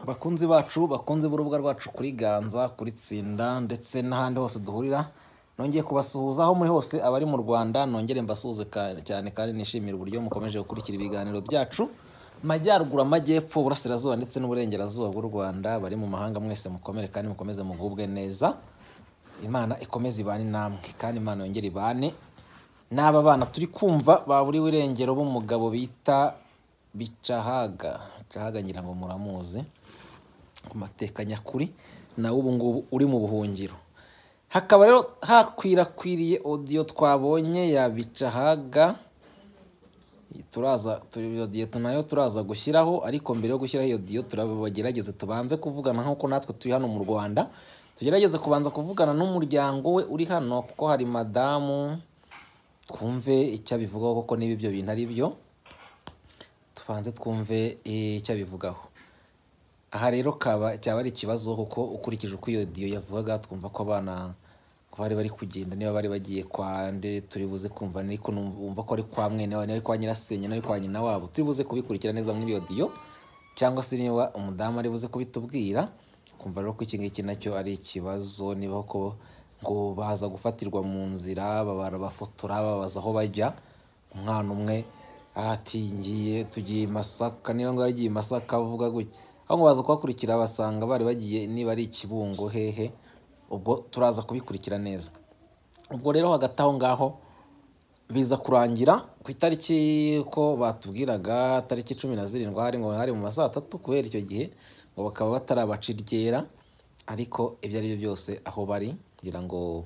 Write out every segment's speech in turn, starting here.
bakunzi bacu bakunze b'urubuga rwacu kuri ganza kuri tsinda ndetse n'ahandi hose duhurira nongeye kubasuhuza aho muri hose abari mu rwanda nongere mbasuhuze ka- cyane kandi nishimire uburyo mukomeje gukurikira ibiganiro byacu majyaruguru amajyepfo uburasirazuba ndetse n'uburengerazuba bw'u rwanda bari mu mahanga mwese mukomere kandi mukomeze mugubwe neza imana ikomeze ibane namwe kandi imana yongere ibane n'aba bana turi kumva baburiwe irengero b'umugabo bita bicahaga bicahaga ngira ngo muramuzi ku mateka nyakuri nawe ubu ngubu uri mu buhungiro hakaba rero hakwirakwiriye odiyo twabonye ya bicahaga turaza tu- iyo diyo nayo turaza gushyiraho ariko mbere yo gushyiraho iyo diyo turabagerageze tubanze kuvugana nk'uko natwe turi hano mu rwanda tugerageze kubanza kuvugana n'umuryango we uri hano kuko hari madamu twumve icyo abivugaho kuko niba ibyo bintu ari byo tubanze twumve eh, icyo abivugaho aha rero kaba cyaba ari ikibazo kuko ukurikije uko iyo diyo yavugaga twumva ko abana ko bari bari kugenda niba bari bagiye kwa nde turi buze kumva ariko numva ko ari kwa mwene wabo ari kwa nyirasenge ari kwa nyina wabo turi buze kubikurikira neza muri iyo diyo cyangwa se niba umudamu ari buze kubitubwira kumva rero ko iki ngiki nacyo ari ikibazo niba ko ngo baza gufatirwa mu nzira barabafotora babaza aho bajya umwana umwe atingiye tugiye i masaka niba ngo yaragiye i masaka avuga gutya aho ngo baza kuhakurikira basanga bari bagiye niba ari ikibungo hehe ubwo turaza kubikurikira neza ubwo rero hagati aho ngaho biza kurangira ku itariki ko batubwiraga tariki cumi na zirindwi hari ngo hari mu masaha atatu kubera icyo gihe ngo bakaba batarabaca iryera ariko ibyo ari byo byose aho bari kugira ngo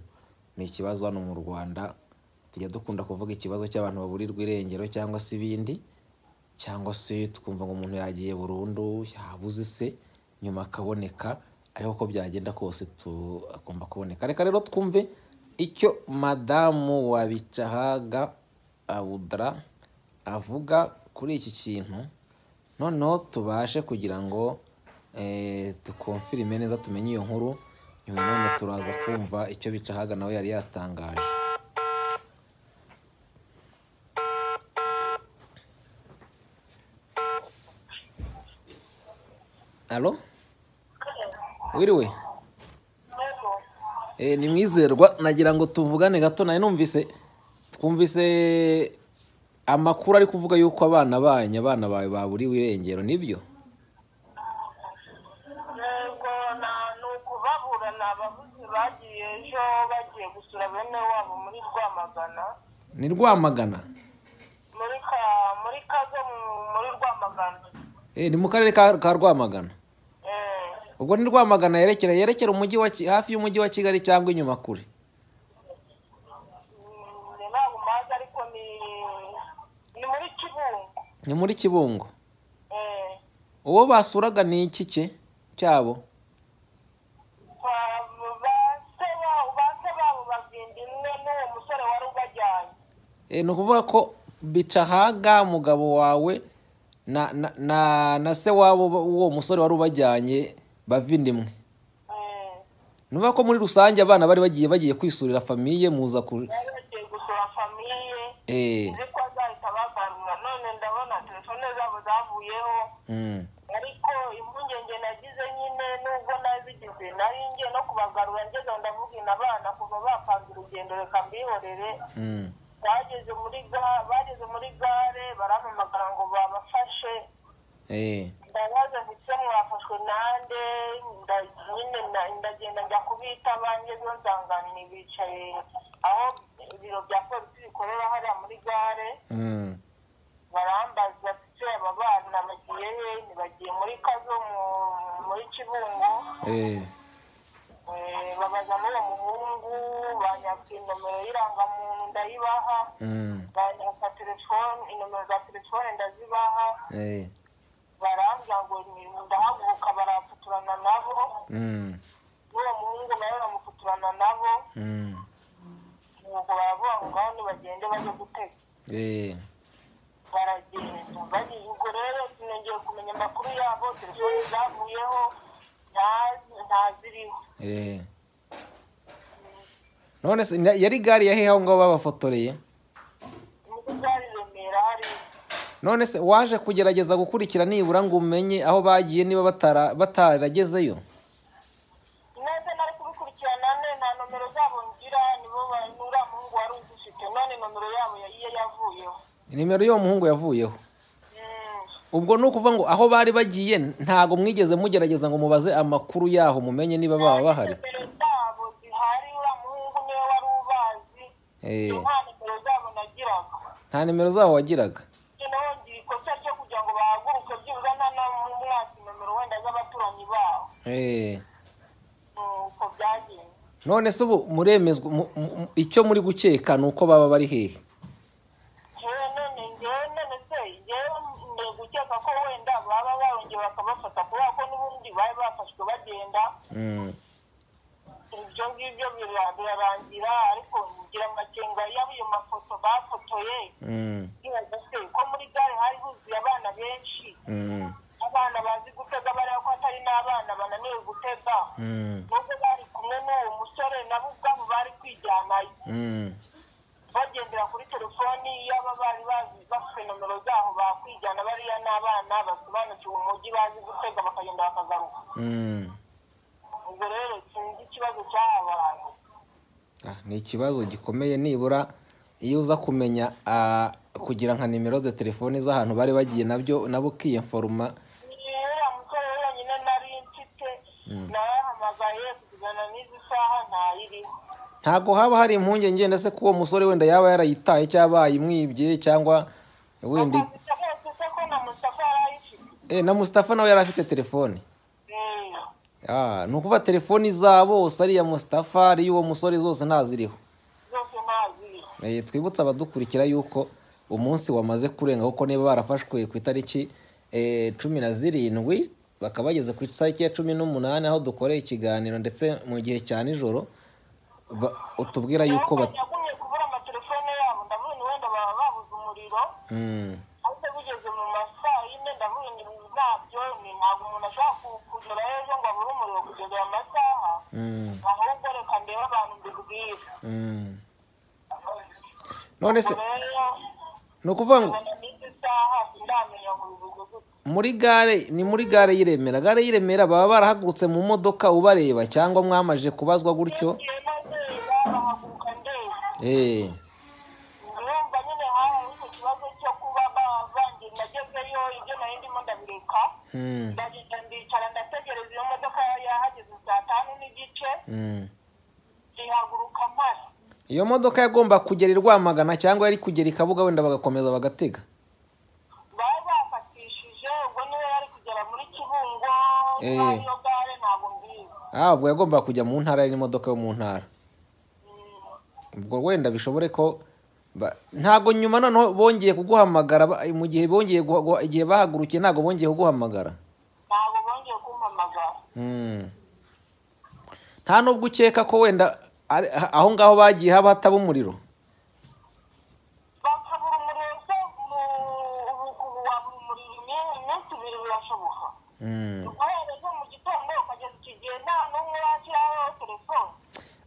ni ikibazo hano mu rwanda tujya dukunda kuvuga ikibazo cy'abantu baburirwa irengero cyangwa se ibindi cyangwa se tukumva ngo umuntu yagiye burundu yabuze se nyuma akaboneka ariko uko byagenda kose tu- agomba kuboneka reka rero twumve icyo madamu wabicahaga abudara avuga kuri iki kintu noneho tubashe kugira ngo eh, tukonfirime neza tumenye iyo nkuru nyuma none turaza kumva icyo bicahaga nawe yari yatangaje Alo? Wiriwe? Eh, ni mwizerwa nagira ngo tuvugane gato nayo numvise twumvise amakuru ari kuvuga yuko abana banyu abana bawe baburiwe irengero nibyo Ntabwo na- ni ukubabura ni ababuze bagiye ejo bagiye gusura bene wabo muri rwamagana ni rwamagana muri ka muri kazo mu- muri rwamagana eh, ni mu karere ka, ka rwamagana Eh, ubwo ni rwamagana yerekera yerekera umujyi wa Ki- hafi y'umujyi wa kigali cyangwa inyuma kure mm, ni ntabwo mazi ariko ni ni muri kibungo ni muri kibungo Eh, uwo basuraga ni iki cye cyabo kwa ba se babo ba se babo bagenda imwe n'uwo musore wari ubajyanye Eh, ni ukuvuga ko bicahaga umugabo wawe na, na, na, na se wabo uwo musore wari ubajyanye bava inda imwe Eh, ni ukuvuga ko muri rusange abana bari bagiye bagiye kwisurira famiye muza ku bari bagiye gusura famiye eh, nzi ko azahita bagarura none ndabona telefone zabo zavuyeho mm. ariko impungenge nagize nyine nubwo nazigize nari ngiye no kubagarura ngeze ndavuga inabana kuva bapanga urugendo reka mbihorere Mm. bageze muri ga- bageze muri gare barampamagara ngo babafashe Eh. ndabaze ndetse mwafashwe nande nda- nyine na- ndagenda njya kubita bangezeho nsangani bicaye aho ibiro bya polisi bikorera hariya muri gare Mm. barambaza se aba bana bagiye he ntibagiye muri kazo mu- muri kibungo Eh. Eh, babaza n'uwo muhungu banyaka inomero y'irangamuntu ndayibaha Mm. banyaka telefone inomero za telefone ndazibaha Eh. barambwira ngo ni- ndahaguruka barafuturana nabo Mm. n'uwo muhungu nawe bamufuturana nabo Mm. nuko baravuga ngo ngaho nibagende bajye guteka Eh. baragenda bari ubwo rero sinongeye kumenya amakuru yabo telefoni zavuyeho nta- ntaziriho Eh. none se na- yari gare yahehe aho ngaho babafotoreye muri gare i remera hari none se waje kugerageza gukurikira nibura ngo umenye aho bagiye niba batara- bataragezeyo neza nari kubikurikirana none nta nomero zabo ngira nibo ba- ni uriya muhungu wari uzifite none nomero yabo ya- iyo yavuyeho nimero y'uwo muhungu yavuyeho Mm. ubwo ni ukuvuga ngo aho bari bagiye ntabwo mwigeze mugerageza ngo mubaze amakuru yaho mumenye niba baba bahari nomero zabo zihari uriya muhungu niwe wari ubazi Eh, nta nomero zabo nagiraga nta nimero zabo wagiraga noneho ngira ikosa ryo kugira ngo bahaguruke byibuze nta n'umwaka nomero wenda z'abaturanyi babo Eh, Mm, uko byagenze none se ubu muremezwa mu- mu- mu- icyo muri gukeka ni uko baba bari hehe yewe none ngewe none se yewe nde gukeka ko wenda baba barongeye bakabafata kubera ko n'ubundi bari bafashwe bagenda Mm. ibyo ngibyo bira- birarangira ariko ngira amakenga y'ayo mafoto bafotoye Mm. ntibaze se ko muri gare hari huzuye abana benshi Mm. abana bazi gutega bariya ko atari n'abana bananiwe gutega Mm. nubwo bari kumwe n'uwo musore nabo ubwabo bari kwijyanayo Mm. bagendera kuri telefoni yaba bari bazi bafite nomero zaho bakwijyana bariya n'abana basobanukiwe umujyi bazi gutega bakagenda bakagaruka Mm. ubwo rero sinzi ikibazo cyahabaye Ah, ni ikibazo gikomeye nibura iyo uza kumenya ah, kugira nka nimero za telefoni z'ahantu bari bagiye nabyo nabo ukiyenforoma uriya musore wenyine nari mfite narahamagaye kugana n'izi saha ntayiriho ntabwo haba hari impungenge ndetse ko uwo musore wenda yaba yarayitaye cyangwa yayimwibye cyangwa wenda akazi kose se ko na mustafa yarayifite Eh, na musitafa nawe yari afite telefoni Eh, Ah, ni ukuvuga telefoni za bose ariya musitafa ariya uwo musore zose ntaziriho zose ntaziriho Eh, twibutse abadukurikira yuko umunsi wamaze kurenga kuko niba barafashwe ku itariki eh, cumi na zirindwi bakaba bageze ku itariki ya cumi n'umunani aho dukoreye ikiganiro ndetse mu gihe cya nijoro ba- utubwira yuko Naho bat- yagumye kubura amatelefone yabo ndavuga ni wenda baba babuze umuriro Mm, ariko bigeze mu masaa yine ndavuga ni nabyo ni ntabwo umuntu ashobora ku- kugera ejo ngo abure umuriro kugeza aya masaha mm, ahubwo reka ndebe abantu mbibwira mm. none se ubwo rero ni ukuvuga ngo kugana n'izi saha sindamenya ngo bivuze gute muri gare ni muri gare y'iremera gare y'iremera baba barahagurutse mu modoka ubareba cyangwa mwamaje kubazwa gutyo ngiye maze bahaguruka ndeba eh, urumva nyine habaye icyo kibazo cyo kuba bavangiye nagezeyo ibyo nari ndimo ndabireka mm, ndagenda ndicara ndategereza iyo modoka yahageze saa tanu n'igice mm. ihaguruka mpari iyo modoka yagomba kugera i rwamagana cyangwa yari kugera i kabuga wenda bagakomeza bagatega bari bafatishije ubwo niba yari kugera muri kibungo Eh. niba iyo gare ntabwo mbizi ahubwo yagomba kujya mu ntara yari n'imodoka yo mu ntara ubwo wenda bishobore ko ba- ntabwo nyuma noneho bongeye kuguhamagara ba- mu gihe bongeye guha- guha- igihe bahagurukiye ntabwo bongeye kuguhamagara ntabwo bongeye kumpamagara Mm. nta nubwo ukeka ko wenda ari- a- aho ngaho bagiye haba hataba umuriro bakabura umuriro se mu ubu wabura umuriro iminsi iminsi ibiri birashoboka Mm. guhera ejo mu gitondo ukageza iki gihe nta n'umwe washyiraho telefone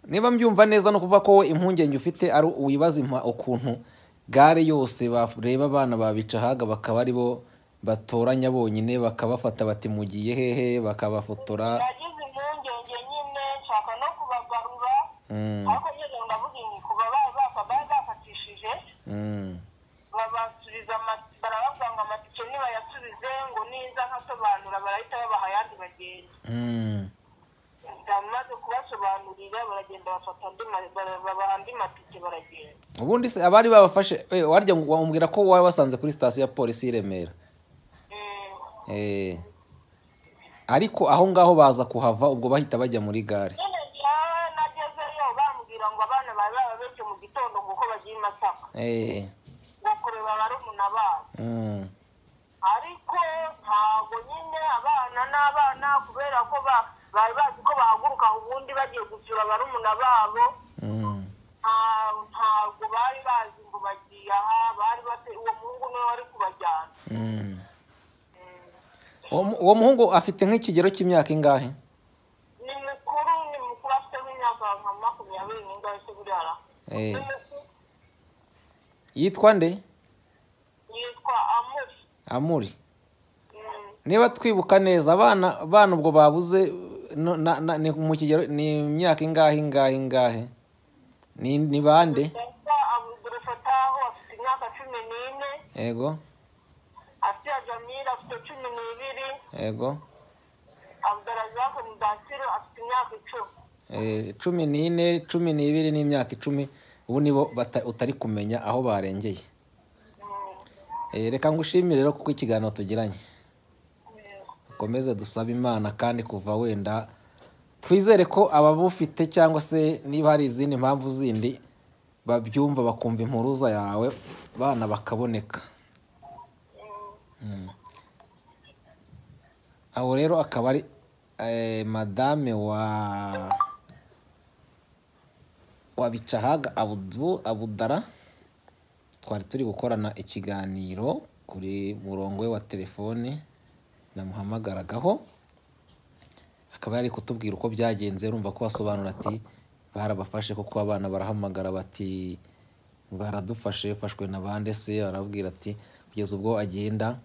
niba mbyumva neza no kuvuga ko wowe impungenge ufite ari wibaza impa- ukuntu gare yose bareba abana babica ahaga bakaba ari bo batoranya bonyine bakabafata bati mugiye hehe bakabafotora nagize impungenge nyine nshaka no kubagarura Mm, ariko nyine ndavuga ingi kuba bari baka- bari bafatishije mm, babasubiza ama- barababwira ngo amatike nibayasubize ngo niza nkasobanura barahita babaha ayandi bagenda mm. bamaze kubasobanurira baragenda bafata andi ma- bara- babaha andi matike baragenda ubundi se abari babafashe eh, warya ngo wamubwira ko wabasanze kuri sitasiyo ya polisi y'i Remera Mm, Eh, ariko aho ngaho baza kuhava ubwo bahita bajya muri gare nyine njyewe nagezeyo bambwira ngo abana bari bababeshye mu gitondo nguko bagiye i masaka Eh, ngo kureba barumuna babo mm, ariko ntabwo nyine abana n'abana kubera ko ba- bari bazi ko bahaguruka ubundi bagiye gusura barumuna babo mm, nta- ntabwo bari bazi ngo bagiye aha bari bate uwo muhungu niwe wari kubajyana mm. Uwo mu- uwo muhungu afite nk'ikigero cy'imyaka ingahe ni mukuru ni mukuru afite nk'imyaka nka makumyabiri n'ingahe se buriya ara Eh, Ni mukuru, yitwa nde yitwa amu amuri niba twibuka neza abana abana ubwo babuze no- na- na- ni mu kigero ni imyaka ingahe ingahe ingahe ni ni bande Data abudurufataho afite imyaka cumi n'ine yego asiya jamira afite cumi n'ibiri yego abudarazaku mudatiro afite imyaka icumi Eh, cumi n'ine cumi n'ibiri n'imyaka icumi ubu nibo bata- utari kumenya aho barengeye Eh, reka ngushimire rero kuko ikiganiro tugiranye ukomeze dusabe imana kandi kuva wenda twizere ko ababufite cyangwa se niba hari izindi mpamvu zindi babyumva bakumva impuruza yawe bana bakaboneka Mm. aho rero akaba ari eh, madame wa wa bicahaga abudu abudara twari turi gukorana ikiganiro kuri murongo we wa telefone namuhamagaragaho akaba yari kutubwira uko byagenze urumva ko asobanura ati barabafashe kuko abana barahamagara bati baradufashe bafashwe na bande se barabwira ati kugeza ubwo agenda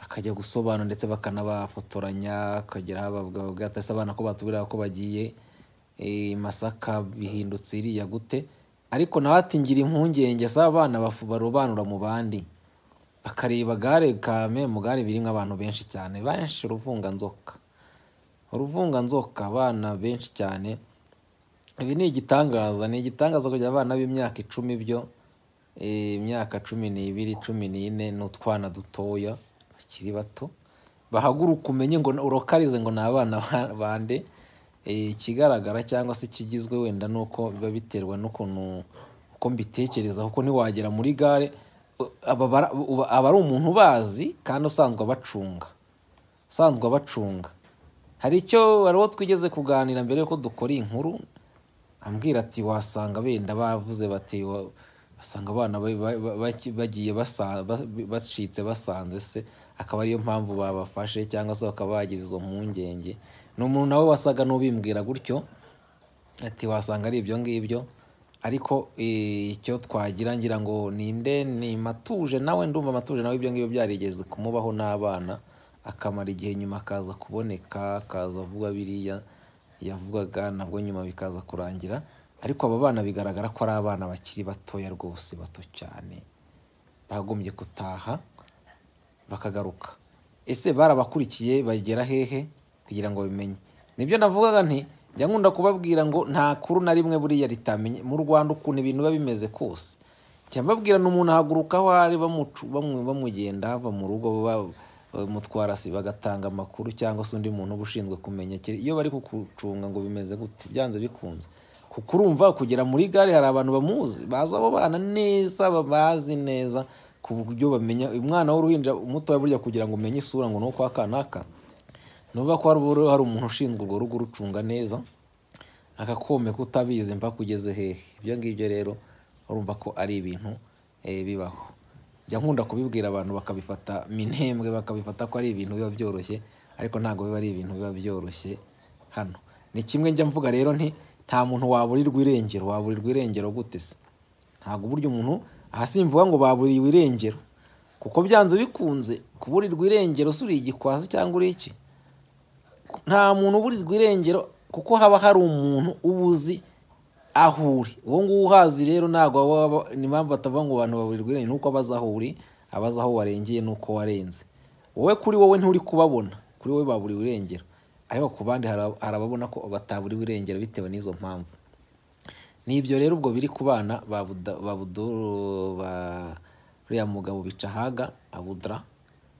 akajya gusobanura ndetse bakanabafotoranya akagera babwira ati "Ese abana ko batubwira ko bagiye eh, masaka bihindutse iriya gute ariko nawe ati ngira impungenge se abana bafu- barobanura mu bandi bakareba gare kame mu gare birimo abantu benshi cyane benshi uruvunganzoka uruvunganzoka abana benshi cyane ibi ni igitangaza ni igitangaza kugira abana b'imyaka icumi byo eh, imyaka cumi n'ibiri cumi n'ine ni utwana dutoya bakiri bato bahaguruka umenye ngo urokarize ngo ni abana ba- bande Eh, ikigaragara cyangwa se ikigizwe wenda ni uko biba biterwa n'ukuntu uko mbitekereza kuko ntiwagera muri gare u- aba bara- uba- aba ari umuntu ubazi kandi usanzwe abacunga usanzwe abacunga hari icyo hari uwo twigeze kuganira mbere yuko dukora iyi nkuru ambwira ati wasanga benda bavuze bati wa- basanga abana ba- ba- ba- baki- bagiye basa- ba- bacitse basanze se akaba ariyo mpamvu babafashe cyangwa se bakaba bagize izo mpungenge ni umuntu nawe wasaga n'ubimbwira gutyo ati wasanga ari ibyo ngibyo ariko eh, icyo twagira ngira ngo ninde ni matuje nawe ndumva matuje nawe ibyo ngibyo byarigeze kumubaho n'abana akamara igihe nyuma akaza kuboneka akaza avuga biriya yavugaga nabwo nyuma bikaza kurangira ariko aba bana bigaragara ko ari abana bakiri batoya rwose bato cyane bagombye gutaha bakagaruka ese barabakurikiye bagera hehe kugira ngo babimenye nibyo navugaga nti njya nkunda kubabwira ngo nta kuru na rimwe buriya ritamenye mu rwanda ukuntu ibintu biba bimeze kose njya mbabwirana umuntu ahaguruka aho ari bamucu- bamu- bamugenda ava mu rugo ba- bamutwara si bagatanga amakuru cyangwa se undi muntu uba ushinzwe kumenya kiri- iyo bari kugucunga ngo bimeze gute byanze bikunze kuko urumva kugera muri gare hari abantu bamuzi bazi abo bana neza babazi neza ku buryo bamenya umwana w'uruhinja mutoya burya kugira ngo umenye isura ngo ni uko aka n'aka ni ukuvuga ko hari ubu- hari umuntu ushinzwe urwo rugo urucunga neza akakomeka utabizi mpaka ugeze hehe ibyo ngibyo rero urumva ko ari ibintu eh, bibaho njya nkunda kubibwira abantu bakabifata minembwe bakabifata ko ari ibintu biba byoroshye ariko ntabwo biba ari ibintu biba byoroshye hano ni kimwe njya mvuga rero nti nta muntu waburirwa irengero waburirwa irengero gute se ntabwo uburyo umuntu aha simvuga ngo baburiwe irengero kuko byanze bikunze kuburirwa irengero se uri igikwasi cyangwa uri iki nta muntu uburirwa irengero kuko haba hari umuntu uba uzi aho uri uwo nguwo uhazi rero ntabwo waba waba- ni impamvu batavuga ngo abantu baburirwa irengero nuko abazi aho uri abazi aho warengeye nuko warenze wowe kuri wowe nturi kubabona kuri wowe baburiwe irengero ariko ku bandi hari- hari ababona ko bataburiwe irengero bitewe n'izo mpamvu ni ibyo rero ubwo biri ku bana ba Buda- ba buduru ba uriya mugabo bicahaga abudra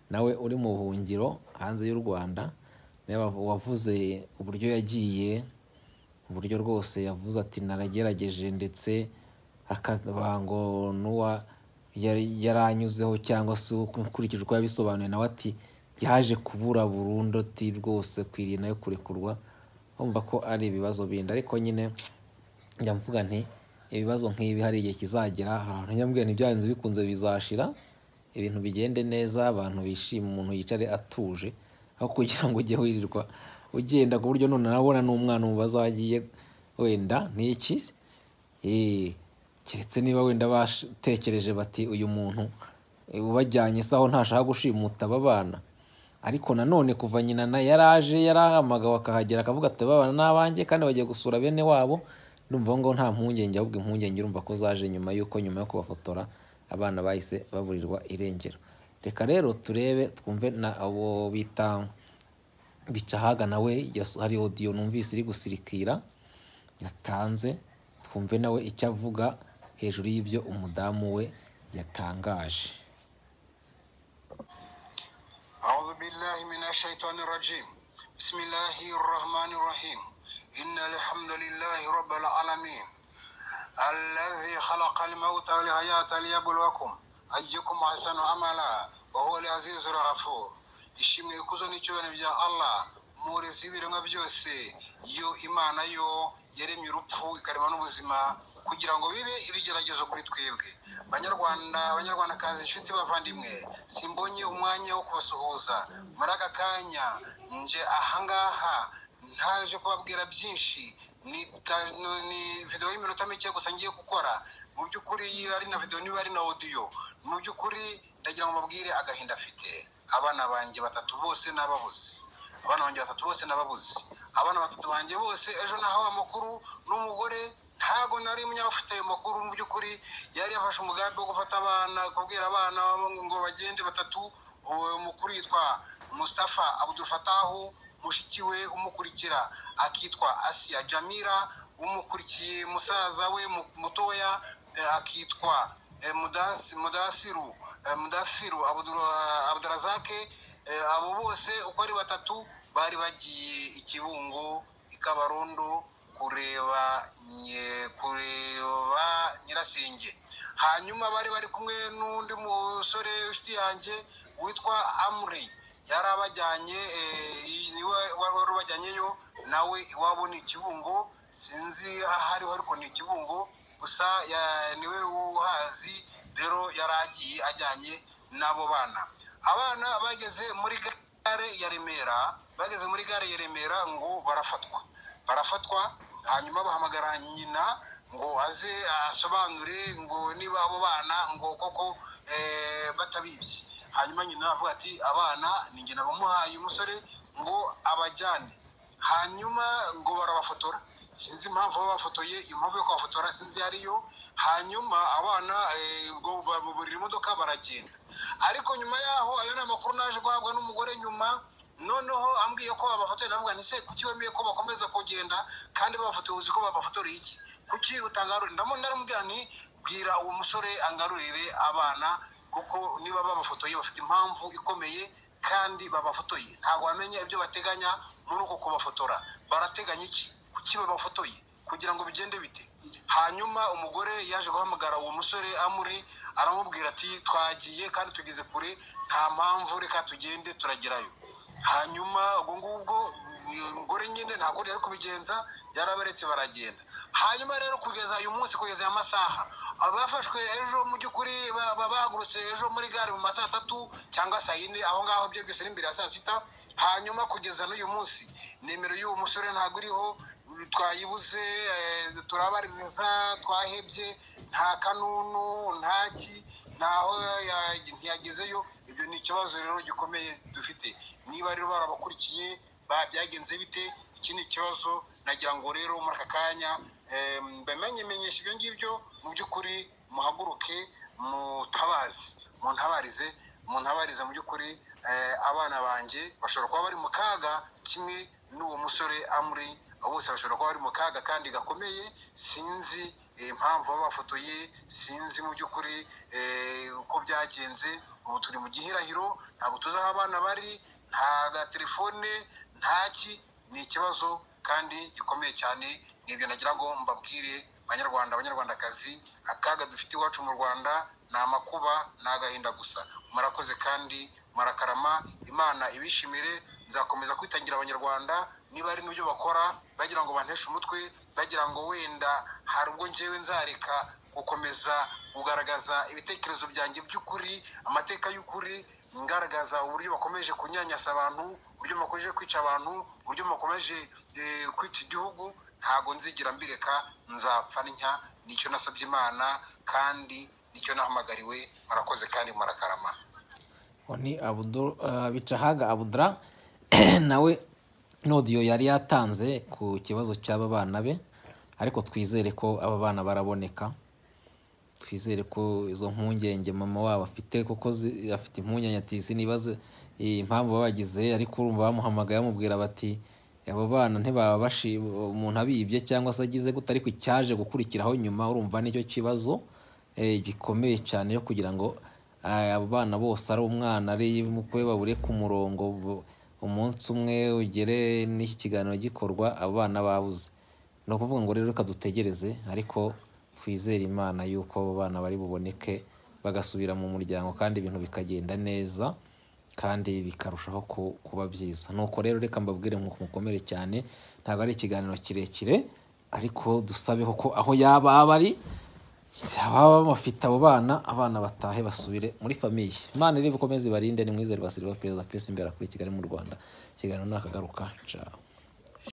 nawe uri mu buhungiro hanze y'u rwanda nawe wavu- wavuze uburyo yagiye uburyo rwose yavuze ati naragerageje ndetse akaba ngo n'uwa yari- yaranyuzeho cyangwa se uko- nkurikije uko yabisobanuye nawe ati yaje kubura burundu ati rwose kwiriye nayo kurekurwa wumva ko ari ibibazo bindi ariko nyine njya mvuga nti ibibazo nk'ibi hari igihe kizagera hari abantu nyamubwira ntibyarenze bikunze bizashira ibintu bigende neza abantu bishime umuntu yicare atuje aho kugira ngo ujye wirirwa ugenda ku buryo none nabona n'umwana umubaza aho agiye wenda n'iki Eh, keretse niba wenda batekereje bati uyu muntu eh, ubajyanye se aho ntashaka gushimuta aba bana ariko nanone kuva nyina na yaraje yarahamagawe akahagera akavuga ati aba bana ni abanjye kandi bagiye gusura bene wabo ndumva aho ngaho nta mpungenge ahubwo impungenge urumva ko zaje nyuma y'uko nyuma yo kubafotora abana bahise baburirwa irengero reka rero turebe twumve na abo bita bicahaga nawe yas- hari odiyo numvise iri gusirikira yatanze twumve nawe icyo avuga hejuru y'ibyo umudamu we yatangaje أعوذ بالله من الشيطان الرجيم بسم الله الرحمن الرحيم إن الحمد لله رب العالمين الذي خلق الموت والحياة ليبلوكم أيكم أحسن عملا وهو العزيز الغفور ishimwe ikuzo n'icyubahiro bya allah murezi w'ibiremwa byose yo imana yo yaremye urupfu ikarema n'ubuzima kugira ngo bibe ibigeragezo kuri twebwe banyarwanda abanyarwandakazi inshuti bavandimwe simbonye umwanya wo kubasuhuza muri aka kanya nje ahangaha ntaje kubabwira byinshi ni ta- no- ni videwo y'iminota mike gusa ngiye gukora mu by'ukuri iyo ari na videwo niba ari na odiyo mu by'ukuri ndagira ngo mbabwire agahinda afite abana banjye batatu bose n'ababuze abana banjye batatu bose n'ababuze abana batatu banjye bose ejo nahawe amakuru n'umugore ntago nari umunyabafite ayo makuru mu by'ukuri yari yafashe umugambi wo gufata abana kubwira abana ngo bagende batatu uwo mukuru yitwa mustafa abudul fatahu mushiki we umukurikira akitwa asiya jamira umukurikiye musaza we mu- mutoya eh, akitwa eh, Mudasi- mudasiru eh, mudasiru Abdul- abdurazake Eh, abo bose uko ari batatu bari bagiye ikibungo i kabarondo kureba nye- kureba nyirasenge hanyuma bari bari kumwe n'undi musore inshuti yanjye witwa amuri yari abajyanye eh, niwe wari wari ubajyanyeyo nawe iwabo ni ikibungo sinzi aho ariho ariko ni ikibungo gusa ya- niwe uhazi rero yari agiye ajyanye n'abo bana abana bageze muri gare ya remera bageze muri gare ya remera ngo barafatwa barafatwa hanyuma bahamagara nyina ngo aze asobanure ngo niba abo bana ngo koko eh, batabibye hanyuma nyina avuga ati abana ni njye nabamuhaye umusore ngo abajyane hanyuma ngo barabafotora sinzi impamvu babafotoye impamvu yo kubafotora sinzi iyo ariyo hanyuma abana eh, ubwo bamuburira imodoka baragenda ariko nyuma yaho ayo ni amakuru naje guhabwa n'umugore nyuma noneho ambwiye ko babafotoye ndavuga nti se kuki wemeye ko bakomeza kugenda kandi babafotoye uzi ko babafotoreye iki kuki utangarurira ndamo ndaramubwira nti bwira uwo musore angarurire abana kuko niba babafotoye bafite impamvu ikomeye kandi babafotoye ntabwo bamenya ibyo bateganya muri uko kubafotora barateganya iki kuki babafotoye kugira ngo bigende bite hanyuma umugore yaje guhamagara uwo musore amuri aramubwira ati twagiye kandi tugeze kure nta mpamvu reka tugende turagerayo hanyuma ubwo ngubwo uyu mugore nyine ntabwo yari kubigenza yaraberetse baragenda hanyuma rero kugeza uyu munsi kugeza aya masaha abafashwe ejo mu by'ukuri ba- ba- bahagurutse ejo muri gare mu masaha atatu cyangwa saa yine aho ngaho byo byose ni imbere ya saa sita hanyuma kugeza n'uyu munsi nimero y'uwo musore ntabwo iriho twayibuze eh, turabariza twahebye nta kanunu ntaki ntaho ya- ntiyagezeyo ibyo ni ikibazo rero gikomeye dufite niba rero barabakurikiye ba- byagenze bite iki ni ikibazo nagira ngo rero muri aka kanya eh, bamenyemenyeshe ibyo ngibyo mu by'ukuri muhaguruke mutabazi muntabarize muntabarize mu by'ukuri eh, abana banjye bashobora kuba bari mu kaga kimwe n'uwo musore amuri bose bashobora kuba bari mu kaga kandi gakomeye sinzi eh, impamvu baba bafotoye sinzi mu by'ukuri eh, uko byagenze ubu turi mu gihirahiro ntabwo tuzi aho abana bari nta gatelefone ntaki ni ikibazo kandi gikomeye cyane nibyo nagira ngo mbabwire banyarwanda abanyarwandakazi akaga dufite iwacu mu rwanda ni amakuba ni agahinda gusa murakoze kandi murakarama imana ibishimire nzakomeza kwitangira abanyarwanda niba hari n'ibyo bakora bagira ngo banteshe umutwe bagira ngo wenda hari ubwo njyewe nzareka gukomeza kugaragaza ibitekerezo byanjye by'ukuri amateka y'ukuri ngaragaza uburyo bakomeje kunyanyasa abantu uburyo bakomeje kwica abantu uburyo bakomeje eh, kwica igihugu ntabwo nzigira mbireka nzapfa ntya nicyo nasabye imana kandi nicyo nahamagariwe murakoze kandi murakarama uwo ni Abdul- ah, bicahaga abudura nawe n'odiyo yari yatanze ku kibazo cy'aba bana be ariko twizere ko aba bana baraboneka twizere ko izo mpungenge mama wabo afite kuko zi- afite impungenge ati izi niba zi- impamvu baba bagize ariko urumva bamuhamagaye bamubwira bati abo bana ntibaba bashi umuntu abibye cyangwa se agize gute ariko icyaje gukurikiraho nyuma urumva nicyo kibazo eh, gikomeye cyane yo kugira ngo ah, abo bana bose ari umwana ari mukwe babure ku murongo bu- umunsi umwe ugere n'iki kiganiro gikorwa abo bana babuze ni ukuvuga ngo rero reka dutegereze ariko twizere imana yuko abo bana bari buboneke bagasubira mu muryango kandi ibintu bikagenda neza kandi bikarushaho ku- kuba byiza nuko rero reka mbabwire ngo mukomere cyane ntabwo ari ikiganiro kirekire ariko dusabeho ko aho yaba aba ari ababa bafite abo bana abana batahe basubire muri famiye imana iri bukomeze ibarinde ni mwiza rwa silva perezida pesi imbere kuri kigali mu rwanda ikiganiro nakagaruka ciao